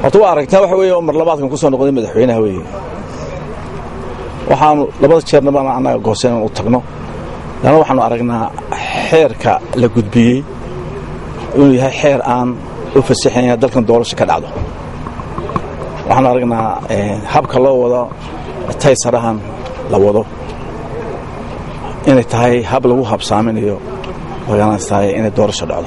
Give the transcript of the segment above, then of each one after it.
horta waa aragtaa waxa weeye oo mar labaadkan ku soo noqday madaxweynaha weeye waxaanu labada jeernaba annaga gooseen inaan u tagno leanna waxaanu aragnaa xeerka la gudbiyey inuu yahay xeer aan u fasaxayn dalkan doorasho ka dhacdo waxaanu aragnaa habka loo wado taysarahan la wado inay tahay hab lagu habsaaminayo organistaay inay doorasho dhacdo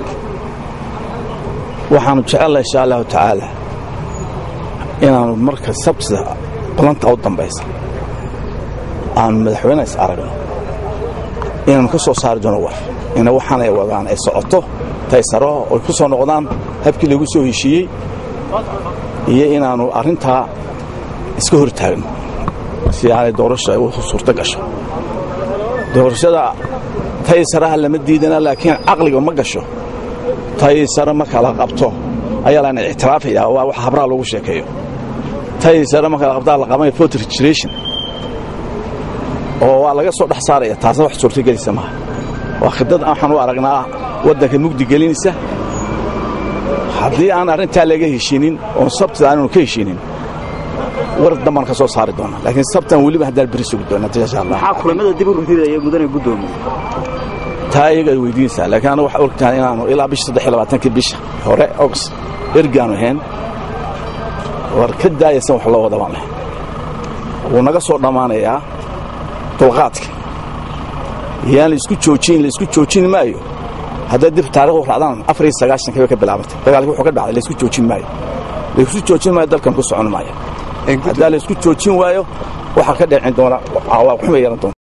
waxaanu jecelnaha insha allahu tacaala inaanu marka sabtida balanta u dambaysa aanu madaxweyne is aragno inaanu ka soo saari doono war ina waxaanay wadaan ay socoto taysaro oy ku soo noqdaan habkii lagu soo heshiiyey iyo inaannu arrintaa iska hor taagno si aanay doorasho ay u suurto gasho doorashada taysaraha lama diidana laakiin caqliga ma gasho taysare marka la qabto ayaa lana ictiraafaya waa wax habraha lagu sheekeeyo taysare marka la qabtaa la qabanaya voter registration oo waa laga soo dhex saaraya taasna wax suurtagelisa maaha waa khidad waxaan u aragnaa waddanka mugdi gelinaysa haddii aan arrintaa laga heshiinin oon sabtida aanaanu ka heshiinin war dambaan ka soo saari doona laakiin sabtan weliba haddaan beri sugi doona insha allah maxaa kulamada dib u ridaya mudane guddoomiye taa iyagaad weydiinaysaa laakiin aniga waxaa ogtahay inaanu ilaa bisha saddex iyo labaatankii bisha hore ogs ergaanu ahayn war ka daayaysan wax loo wada baan lahayn wuu naga soo dhammaanayaa dulqaadka yaan laisku joojin laisku joojin maayo hadday dib taarikhdu raacdaan afar iyo sagaashankii bay ka bilaabantay dagaalkii wuxuu ka dhacday laisku joojin maayo laisku joojin maayo dalkan ku socon maayo haddaa laisku joojin waayo waxaa ka dhecin doona waa xumay yeelan doona